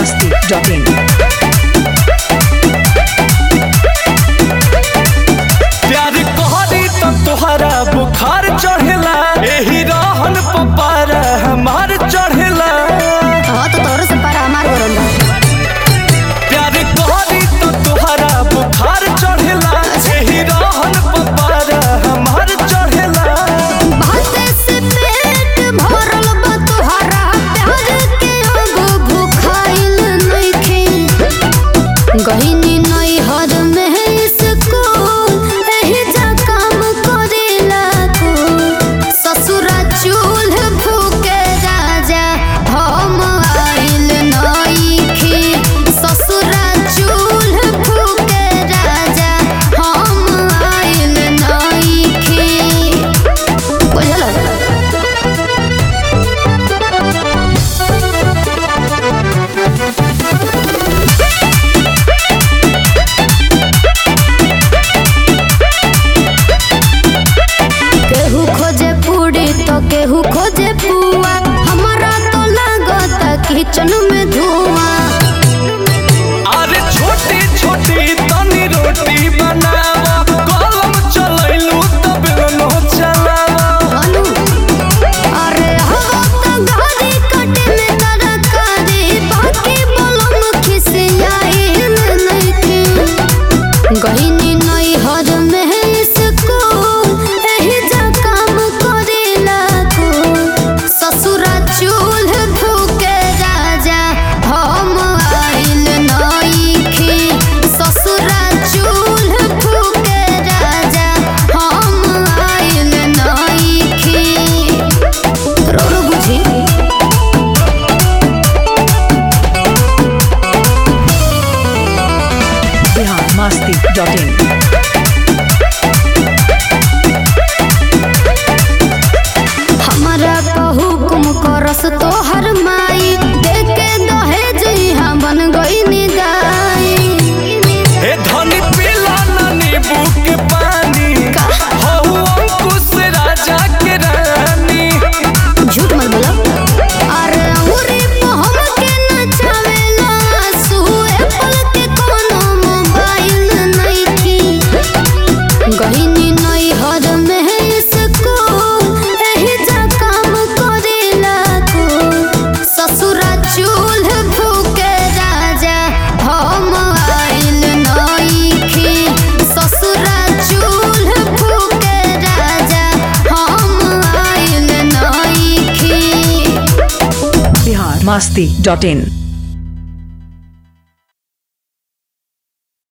masti.in. प्यार कहरी त तोहरा बुखार चढ़ेला एही रहन पपार हमार चढ़ेला हाँ तो तोरो से पारा हमार गरम बा प्यार कहरी त तोहरा बुखार चढ़ेला एही रहन पपार हमार चढ़ेला भाते से पेट भरल बा तोहरा प्यार के एगो भूखाइल नइखे गहिनी नई हद में इसको एही जा काम करेला को ससुरा चूल्ह फूके राजा हम आइल नइखे ससुरा चूल्ह फूके राजा हम आइल नइखे बुझल केहू खोजे पूरी तो केहू खोजे पुआ हमारा तो लागता किचन में धुआं अरे छोटी छोटी तनी रोटी बनावा कलम चलैलू तब नो चलावा अनु अरे हवा तो गाड़ी कटे में तरकारी बाकी बोलम खिसियाइल नइखे गहिनी नई हद में इसको एही जा काम करेला को ससुरा चूल्ह फूके राजा हम आइल नइखे ससुरा चूल्ह फूके राजा हम आइल नइखे रोरो बुझी Bihar masti.in. हमारा हुकुम करस तोहर माई देखे दहेज यहाँ बन गई निदाई हे धनी पीला ना नींबू के पानी हऊ अंकुश राजा के रानी झूठ मत बोलो अरे अंगूरी पे हमके नचावेला सुए पल के कोनो मोबाइल नइखी गहिनी नई हद में इसको एही जा काम करेला को ससुरा चूल्ह फूके राजा हम आइल नइखी ससुरा चूल्ह फूके राजा हम आइल नइखी Bihar masti.in.